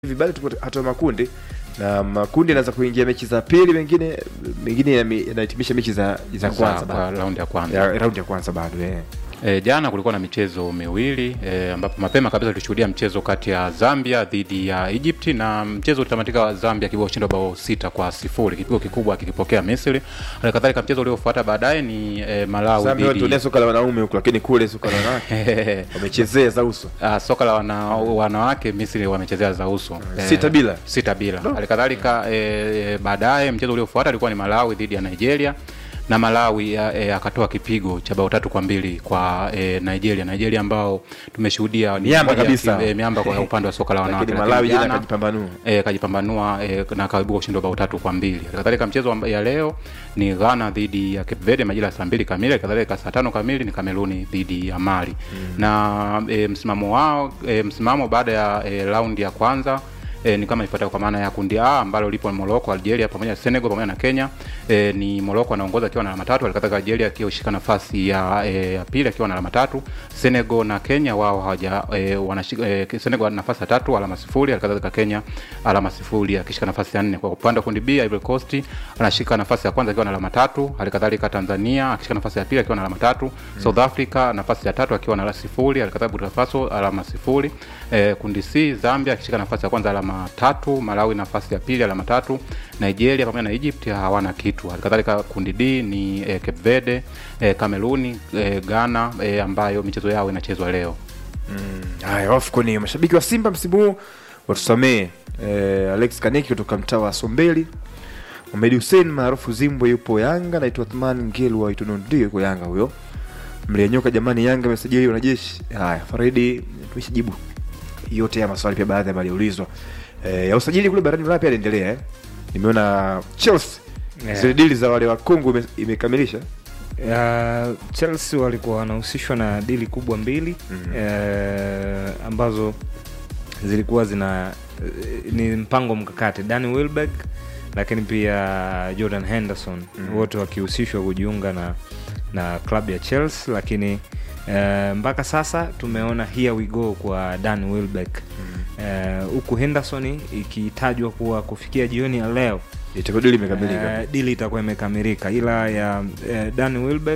hivi bado tuko hatua makundi na makundi yanaweza kuingia mechi za pili, mengine mengine yame- yanahitimisha mechi za za kwanza kwa bado. raundi ya kwanza ya raundi ya kwanza bado eh. E, jana kulikuwa na michezo miwili e, ambapo mapema kabisa tulishuhudia mchezo kati ya Zambia dhidi ya Egypt na mchezo ulitamatika Zambia kibao ushindi wa bao sita kwa sifuri, kipigo kikubwa kikipokea Misri. Hali kadhalika mchezo uliofuata baadaye ni e, Malawi Zambia dhidi watu soka la wanaume huko, lakini kule soka la wanawake wamechezea za uso Ah, soka la wana, wanawake Misri wamechezea za uso Eh, Sita bila. sita bila. Hali kadhalika e, baadaye mchezo uliofuata ulikuwa ni Malawi dhidi ya Nigeria na Malawi ya- e, akatoa kipigo cha bao tatu kwa mbili kwa e, Nigeria. Nigeria ambao tumeshuhudia ni Miamba moja ya kabisa. timu, e, miamba kwa upande wa soka la wanawake, lakini lakini Malawi jana jana, kajipambanua. e, kajipambanua e, na akaibuka ushindi wa bao tatu kwa mbili. Hali kadhalika mchezo amba- ya leo ni Ghana dhidi ya Cape Verde majira ya saa mbili kamili. Hali kadhalika saa tano kamili ni Kameruni dhidi ya Mali na e, msimamo wao e, msimamo baada ya e, raundi ya kwanza E, ni kama ifuatayo kwa maana ya kundi A ambalo lipo Morocco, Algeria pamoja na Senegal pamoja na Kenya. E, ni Morocco anaongoza akiwa na alama tatu, halikadhalika Algeria akishika nafasi ya e, ya pili akiwa na alama tatu. Senegal na Kenya wao hawaja e, wanashika e, Senegal nafasi ya tatu alama sifuri, halikadhalika Kenya alama sifuri akishika nafasi ya nne. Kwa upande wa kundi B Ivory Coast anashika nafasi ya kwanza akiwa na alama tatu, halikadhalika Tanzania akishika nafasi ya pili akiwa na alama tatu. South Africa nafasi ya tatu akiwa na alama sifuri, halikadhalika Burkina Faso alama sifuri. E, kundi C Zambia akishika nafasi ya kwanza alama tatu, Malawi nafasi ya pili alama tatu, Nigeria pamoja na Egypt hawana kitu. Halikadhalika kundi D ni e, Cape Verde, e, Kameruni, e, Ghana e, ambayo michezo yao inachezwa leo. Haya, AFCON mashabiki wa Simba msimu huu watusamee. Eh, Alex Kaneki kutoka mtaa wa Sombeli, Mohamed Hussein maarufu Zimbwe yupo Yanga, naitwa Athman Ngelu wa Itunundi yuko Yanga huyo. Mlianyoka jamani, Yanga amesajili wanajeshi. Haya, Faridi tumeshajibu yote ya maswali, pia baadhi ambayo yaliulizwa. Eh, ya usajili kule barani Ulaya pia yanaendelea eh. Nimeona Chelsea Yeah. zile dili za wale wa Kongo ime- imekamilisha Uh, Chelsea walikuwa wanahusishwa na dili kubwa mbili Mhm. eh, ambazo zilikuwa zina eh, ni mpango mkakati Danny Welbeck lakini pia Jordan Henderson Mhm. wote wote wakihusishwa kujiunga na na klabu ya Chelsea, lakini eh, mpaka sasa tumeona here we go kwa Danny Welbeck Eh, huku Henderson ikitajwa kuwa kufikia jioni ya leo itakuwa dili imekamilika. Eh, dili itakuwa imekamilika ila ya uh, Dan Wilbeck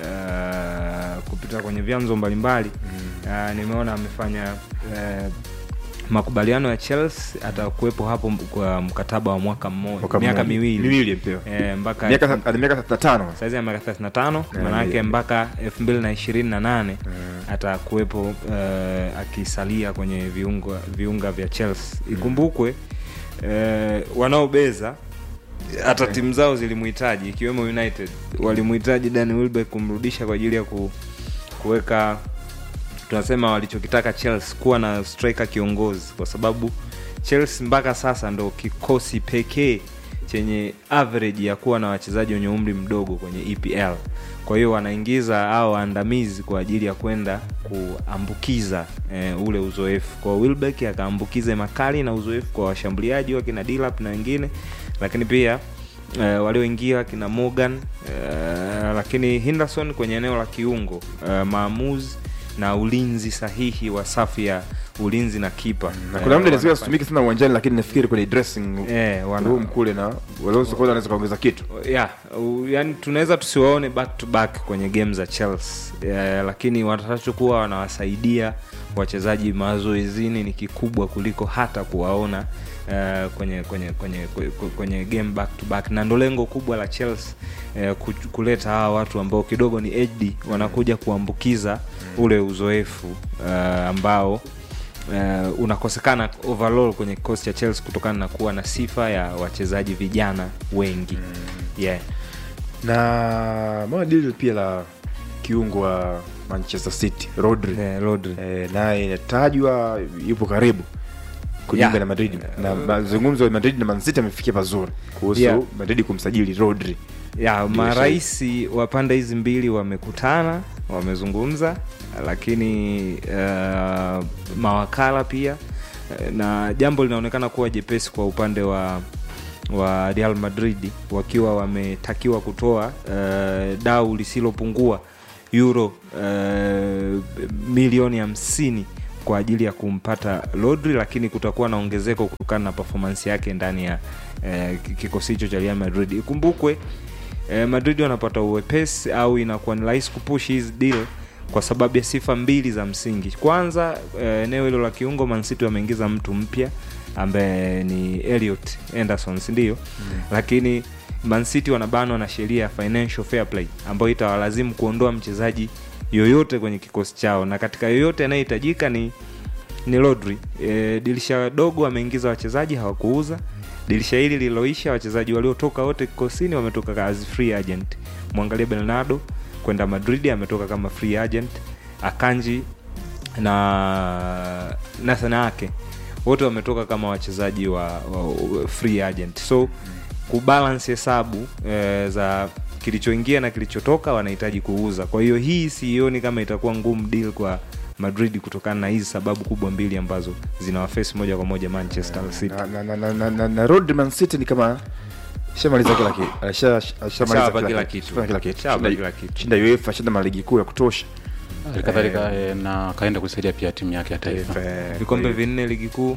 uh, kupita kwenye vyanzo mbalimbali uh, nimeona amefanya uh, makubaliano ya Chelsea atakuwepo hapo m- kwa mkataba wa mwaka mmoja Mwaka miaka mmoja. miwili miwili mpewa eh, mpaka miaka ana miaka 35 saizi ya miaka 35 Yeah, manake yeah. mpaka 2028 atakuwepo uh, akisalia kwenye viunga, viunga vya Chelsea. Ikumbukwe uh, wanaobeza hata timu zao zilimhitaji ikiwemo United walimhitaji Danny Welbeck kumrudisha kwa ajili ya ku, kuweka tunasema walichokitaka Chelsea kuwa na striker kiongozi, kwa sababu Chelsea mpaka sasa ndo kikosi pekee chenye average ya kuwa na wachezaji wenye umri mdogo kwenye EPL. Kwa hiyo wanaingiza au waandamizi kwa ajili ya kwenda kuambukiza eh, ule uzoefu kwa Wilbeck, akaambukize makali na uzoefu kwa washambuliaji wa kina Dilap na wengine, lakini pia eh, walioingia kina Morgan eh, lakini Henderson kwenye eneo la kiungo eh, maamuzi na ulinzi sahihi wa safu ya ulinzi na kipa na Eh, kuna muda inaweza wanafanya- asitumike sana uwanjani, lakini nafikiri kwenye dressing eh, wana, room kule na waliozo kwanza wanaweza kaongeza kitu. yeah, u- yani tunaweza tusiwaone back to back kwenye game za Chelsea yeah, lakini watakachokuwa wanawasaidia wachezaji mazoezini ni kikubwa kuliko hata kuwaona uh, kwenye kwenye kwenye kwenye, kwenye game back to back, na ndo lengo kubwa la Chelsea uh, ku- kuleta hawa watu ambao kidogo ni HD wanakuja kuambukiza ule uzoefu uh, ambao uh, unakosekana overall kwenye kikosi cha Chelsea kutokana na kuwa na sifa ya wachezaji vijana wengi yeah. Na mwana dili pia la kiungo wa Manchester City Rodri Yeah, Rodri. eh, naye inatajwa yupo karibu kujiunga Yeah. na Madrid na mazungumzo ya Madrid na Man City amefikia pazuri kuhusu Yeah. Madrid kumsajili Rodri. ya Ndio marais wa pande hizi mbili wamekutana wamezungumza lakini uh, mawakala pia eh, na jambo linaonekana kuwa jepesi kwa upande wa wa Real Madrid wakiwa wametakiwa kutoa uh, dau lisilopungua euro uh, milioni hamsini kwa ajili ya kumpata Rodri, lakini kutakuwa na ongezeko kutokana na performance yake ndani ya eh, kikosi hicho cha Real Madrid. Ikumbukwe eh, Madrid wanapata uwepesi au inakuwa ni rahisi kupush hizi deal kwa sababu ya sifa mbili za msingi. Kwanza eh, eneo hilo la kiungo, Man City wameingiza mtu mpya ambaye ni Elliot Anderson, si ndio? mm. lakini Man City wanabanwa na sheria ya financial fair play ambayo itawalazimu kuondoa mchezaji yoyote kwenye kikosi chao, na katika yoyote anayehitajika ni ni Rodri. E, dirisha dogo ameingiza wachezaji hawakuuza. Dirisha hili lililoisha, wachezaji waliotoka wote kikosini wametoka as free agent. Mwangalie Bernardo kwenda Madrid ametoka kama free agent, Akanji na Nathan Ake wote wametoka kama wachezaji wa, wa free agent so kubalance hesabu e, za kilichoingia na kilichotoka wanahitaji kuuza kwa hiyo hii sioni kama itakuwa ngumu deal kwa madrid kutokana na hizi sababu kubwa mbili ambazo zinawafesi moja kwa moja manchester city na, na, na, na, na, na, na Rodri Man City ni kama shamaliza kila kitu Alisha- ashamaliza Ashawapa kila kitu. Ashafanya kila kitu Ashawapa Shinda- kila kitu. shinda UEFA shinda maligi kuu ya kutosha halikadhalika eh, na kaenda kusaidia pia timu yake ya taifa Eh, vikombe kwa hiyo- vinne ligi kuu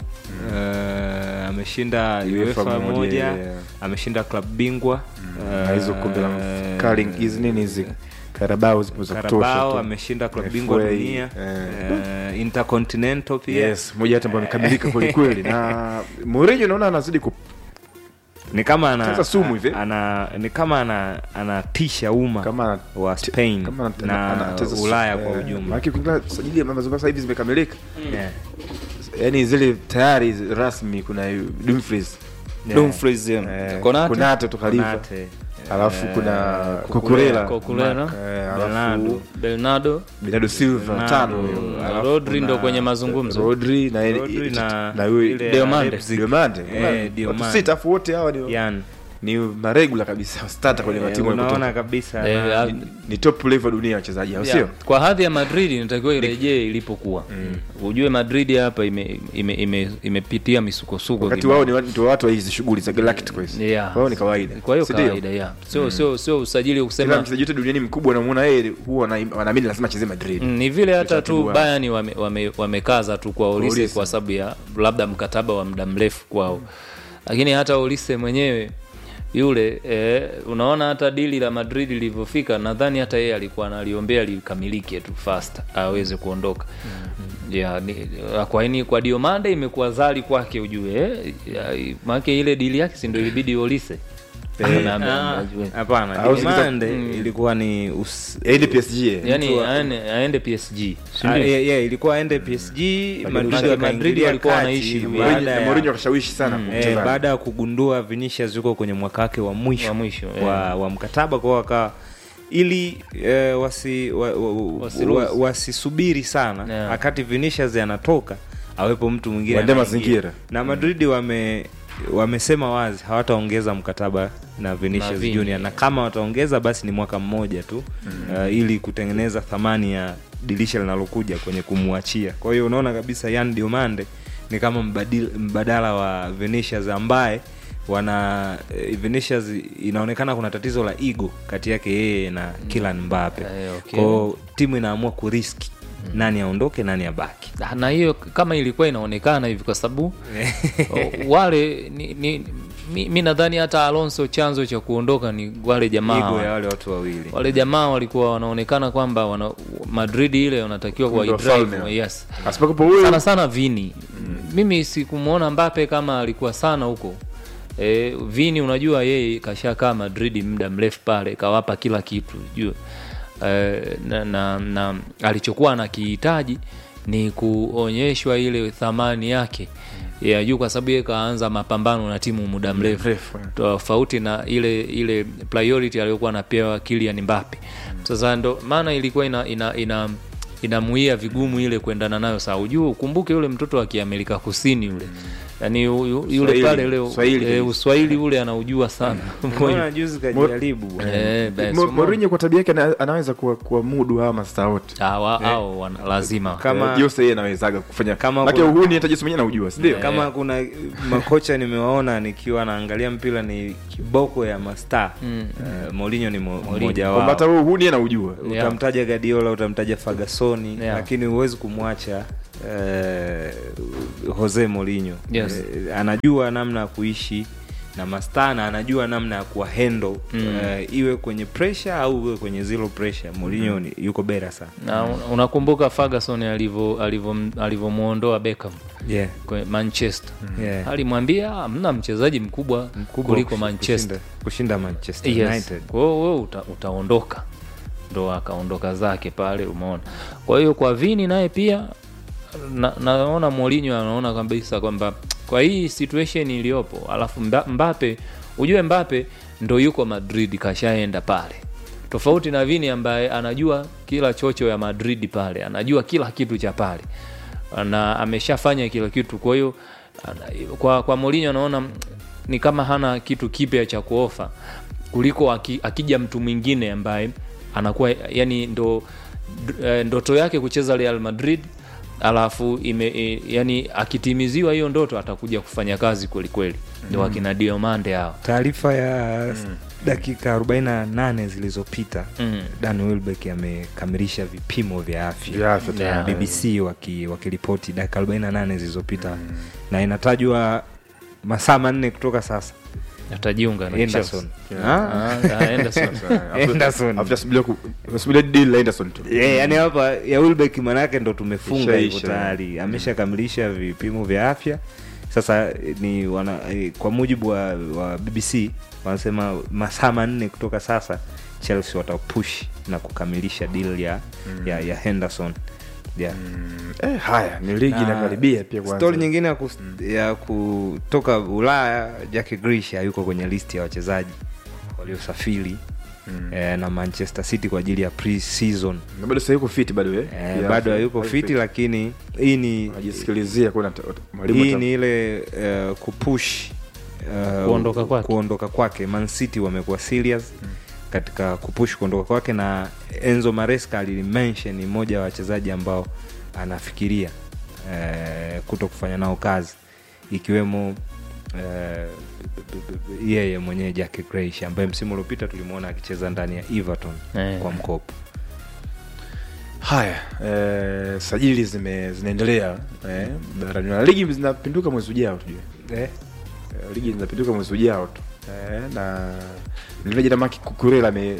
eh, ameshinda UEFA uefa moja, moja yeah. ameshinda klab bingwa na hizo kombe la eh, Carling hizi nini hizi Carabao zipo za kutosha Carabao tu. ameshinda klab FA, bingwa dunia eh. eh, intercontinental pia yes moja hata ambayo amekamilika kweli kweli na Mourinho naona anazidi ku ni kama ana, Sasa sumu hivi. ana ni kama ana anatisha umma kama ana- wa Spain kama ana- na ana- anacheza su- Ulaya eh, kwa ujumla maana ukiangalia sajili ya mazungumzo sasa hivi zimekamilika yeah. yani zile tayari rasmi kuna Dumfries Yeah. Dumfries, yeah. eh, Konate? Konate tu Khalifa Konate, alafu eh, kuna Cucurella, Cucurella Cucurella, eh, Bernardo. alafu Bernardo Bernardo Silva Bernardo, tano huyo. na Alafu Rodri kuna ndo kwenye mazungumzo. Rodri na Rodri na na huyu ile ya Diomande. Leipzig. Diomande Eh, watu Diomande. sita afu wote hawa ni Yan. ni maregula kabisa starter kwenye Eh, matimu ya unaona kutoka kabisa Eh, na- ah, ni, ni top level dunia wachezaji au Yeah. sio kwa hadhi ya madrid inatakiwa irejee ilipokuwa ujue madrid hapa imepitia ime, ime, imepitia misukosuko wakati kibao. wao ni wa- ndio watu wa hizi shughuli za Galacticos Yeah. wao ni kawaida kwa hiyo si ndio? kawaida yeah. sio sio sio usajili wa kila kusema mchezaji yote duniani mkubwa anamuona yeye huwa ana- wanaamini lazima acheze Madrid Mm, ni vile hata tu Utaratibu wao. Bayern wame, wame, wamekaza tu kwa Olise Olise. kwa sababu ya labda mkataba wa muda mrefu kwao, lakini hata Olise mwenyewe yule eh, unaona hata dili la Madrid lilivyofika, nadhani hata yeye alikuwa analiombea likamilike tu fast aweze kuondoka yeah, ni, kwa ini kwa Diomande imekuwa zali kwake ujue eh, ya- maanake ile dili yake si ndio ilibidi Olise Eh, Na- na- Ah, najua. hapana Au Diomande Mm. ilikuwa ni us... aende PSG eh. yani mtu wa- aende, aende PSG si Ah, ndio? yeah, yeah, ilikuwa ende PSG Madrid Madrid wakaingilia walikuwa kati wanaishi baada Mourinho ya- Mourinho akashawishi sana Eh, mchezaji. baada ya kugundua Vinicius yuko kwenye mwaka wake wa mwisho, Wa mwisho, wa, eh. wa mkataba kwao waka ili eh, wasi, wa, wa, Wasi wa, lose. wasisubiri sana Yeah. wakati Vinicius anatoka awepo mtu mwingine Waende anaingia. mazingira. na Madrid wame wamesema wazi hawataongeza mkataba na Vinicius Na Vini. Junior na kama wataongeza basi ni mwaka mmoja tu uh, ili kutengeneza thamani ya dirisha linalokuja kwenye kumwachia kwa hiyo unaona kabisa Yan Diomande ni kama mbadil, mbadala wa Vinicius ambaye wana eh, Vinicius inaonekana kuna tatizo la ego kati yake yeye na Kylian Mbappe Eh, okay. kwao timu inaamua kuriski nani aondoke nani abaki Ah, na hiyo kama ilikuwa inaonekana hivi kwa sababu o, wale ni, ni, mi, mi nadhani hata Alonso chanzo cha kuondoka ni wale jamaa ego ya wale watu wawili wale jamaa walikuwa wanaonekana kwamba wana, Madrid ile wanatakiwa kwa Ndio drive wafalme. yes asipokuwa huyo sana sana Vini mimi sikumwona Mbappe kama alikuwa sana huko e, Vini unajua yeye kashakaa Madrid muda mrefu pale kawapa kila kitu jua e, na, na, na alichokuwa anakihitaji ni kuonyeshwa ile thamani yake ya juu kwa sababu yeye kaanza mapambano na timu muda mrefu mrefu, eh. tofauti na ile ile priority aliyokuwa anapewa Kylian Mbappe. Sasa ndo maana ilikuwa ina, ina, ina inamuia vigumu ile kuendana nayo saa ujue ukumbuke yule mtoto wa kiamerika kusini yule yaani yu- yu- yule Swahili, pale leo Swahili eh, kabisa. uswahili ule anaujua sana Mbona juzi kajaribu bwana. Eh, basi, Mo- umeona? Mourinho kwa tabia yake ana- anaweza kuwa- kuwamudu hawa mastaa wote Ah, wa- hao wana- lazima Kama- Eh, Jose yeye anawezaga kufanya Kama Maana kuna- uhuni hata Jose mwenyewe anaujua si ndio kama kuna makocha nimewaona nikiwa naangalia mpira ni kiboko ya mastaa mm. uh, Mourinho ni mo- mmoja kwamba hata wao huo uhuni anaujua Yeah. utamtaja Guardiola utamtaja Ferguson Yeah. lakini huwezi kumwacha eh, Jose Mourinho Yes. eh, anajua namna ya kuishi na mastaa na anajua namna ya kuwa handle Mm. eh, iwe kwenye pressure au iwe kwenye zero pressure. Mourinho ni- yuko bera sana na un- unakumbuka Ferguson alivyo alivyo- alivyomwondoa Beckham yeah. kwenye Manchester Yeah. alimwambia hamna mchezaji mkubwa, Mkubwa kuliko kush- Manchester kushinda, kushinda Manchester yes. United Kwa hiyo wewe uta, utaondoka ndo akaondoka zake pale umeona kwa hiyo kwa vini naye pia na, naona Mourinho anaona kabisa kwamba kwa hii situation iliyopo alafu Mba- Mbappe ujue Mbappe ndo yuko Madrid kashaenda pale tofauti na Vini ambaye anajua kila chocho ya Madrid pale anajua kila kitu cha pale na ameshafanya kila kitu kwa hiyo ana- kwa, kwa Mourinho anaona mm, ni kama hana kitu kipya cha kuofa kuliko aki, akija mtu mwingine ambaye anakuwa yani ndo d- eh, ndoto yake kucheza Real Madrid alafu ime, e, yani akitimiziwa hiyo ndoto atakuja kufanya kazi kweli kweli ndio Mm. wakina Diomande hao taarifa ya dakika 48 zilizopita Mm. Dan Welbeck amekamilisha vipimo vya afya Vya afya Yeah. tayari. BBC waki- wakiripoti dakika 48 zilizopita na inatajwa masaa manne kutoka sasa atajiunga na Henderson. Chelsea. Ah. Ah, ah, Henderson. Henderson. Afuta subiria ku- subiria deal la Henderson tu. Yeah, yani hapa ya Welbeck manake ndo tumefunga hivyo Ishaisha. tayari ameshakamilisha vipimo vya afya sasa eh, ni wana, eh, kwa mujibu wa, wa BBC wanasema masaa manne kutoka sasa Chelsea watapush na kukamilisha deal ya, ya, ya Henderson yeah. Eh, haya ni ligi Na inakaribia pia kwanza. Stori nyingine ya, kus, ya kutoka Ulaya, Jack Grealish hayuko kwenye listi ya wachezaji waliosafiri Mm. eh, na Manchester City kwa ajili ya pre-season. Na bado sasa yuko fit bado eh. Eh, Yeah, bado so- hayuko hayuko fiti, lakini hii ni Anajisikilizia kuna ta- mwalimu hii ata- ni ile uh, kupush uh, Kuondoka kwake. kuondoka kwake. Man City wamekuwa serious katika kupush kuondoka kwake, na Enzo Maresca alimention ni mmoja wa wachezaji ambao anafikiria uh, kuto kufanya nao kazi ikiwemo uh, yeye mwenyewe Jack Grealish ambaye msimu uliopita tulimwona akicheza ndani ya Everton Eh. kwa mkopo. Haya, eh, sajili zime zinaendelea eh, barani na ligi zinapinduka mwezi ujao tujue. Eh? Eh, ligi zinapinduka mwezi ujao tu eh, na nilivyo jana Maki Kukurela ame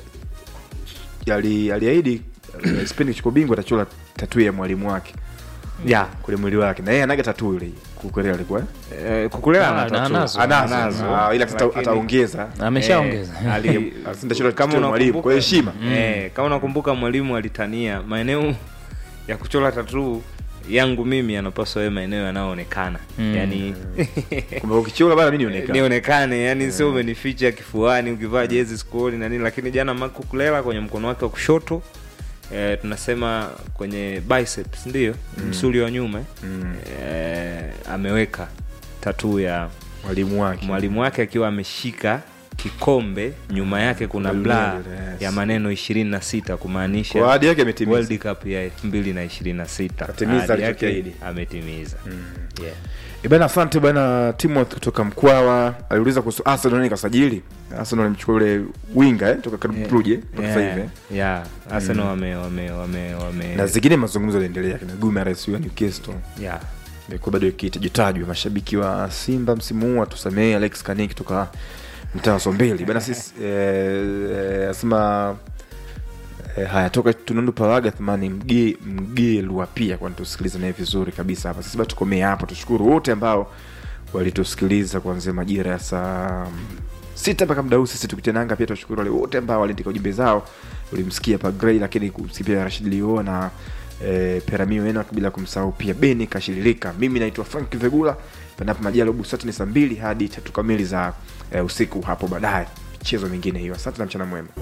ali- aliahidi eh, Spain kuchukua bingwa atachora tatu ya mwalimu wake Yeah. kule mwili wake na yeye anaga tatu ile Kukurela alikuwa eh? Eh, Kukulela Ah, ana na- tattoo. anazo. anazo Anazo. Ah, ila ata- Lakini- ataongeza ameshaongeza Eh, ali- Asindachora kama tatu ya mwalimu kwa unakumbuka- heshima Eh, kama unakumbuka mwalimu alitania maeneo ya kuchora tatuu yangu mimi yanapaswa yawe maeneo yanayoonekana Mm. yani kwamba ukichora bana mimi nionekana nionekane yani sio umenificha kifuani ukivaa jezi skoli na nini lakini jana makukulela kwenye mkono wake wa kushoto eh, tunasema kwenye biceps ndio msuli wa nyuma eh, Mm, eh, ameweka tatuu ya mwalimu wake mwalimu wake akiwa ameshika kikombe nyuma yake kuna bla Yes. ya maneno ishirini na sita kumaanisha kwa ahadi yake ametimiza World Cup ya elfu mbili na ishirini na sita Katimiza Ahadi yake alichokiahidi. ametimiza yeah. Eh, bana asante bana Timothy kutoka Mkwawa aliuliza kuhusu Arsenal nani kasajili Arsenal alimchukua yule winga eh, toka karibu Yeah. Brugge mpaka sasa hivi Yeah. eh. Yeah. Arsenal wame wame wame wame na zingine mazungumzo yanaendelea kina Gumares wa Newcastle yeah. imekuwa bado ikitajwa mashabiki wa Simba msimu huu watusamee Alex Kani kutoka mtaa wa Sombeli bana sisi eh, eh, asema eh, haya toka tunundu paraga thamani mge mgelwa pia kwani tusikiliza naye vizuri kabisa hapa sisi bado tukomee hapo tushukuru wote ambao walitusikiliza kuanzia majira ya saa sita mpaka muda huu sisi tukitia nanga pia tuwashukuru wale wote ambao waliandika ujumbe zao ulimsikia pa Gray lakini kumsikia pia Rashid Lio na e, Peramio Enoch bila kumsahau pia Beni Kashililika mimi naitwa Frank Vegula panapo majalo busati ni saa mbili hadi tatu kamili za e, usiku hapo baadaye michezo mingine hiyo asante na mchana mwema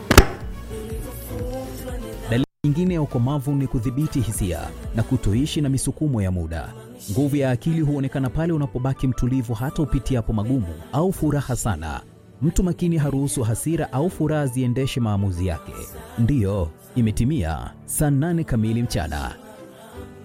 Dalili nyingine ya ukomavu ni kudhibiti hisia na kutoishi na misukumo ya muda. Nguvu ya akili huonekana pale unapobaki mtulivu hata upitiapo magumu au furaha sana. Mtu makini haruhusu hasira au furaha ziendeshe maamuzi yake. Ndiyo, imetimia saa nane kamili mchana.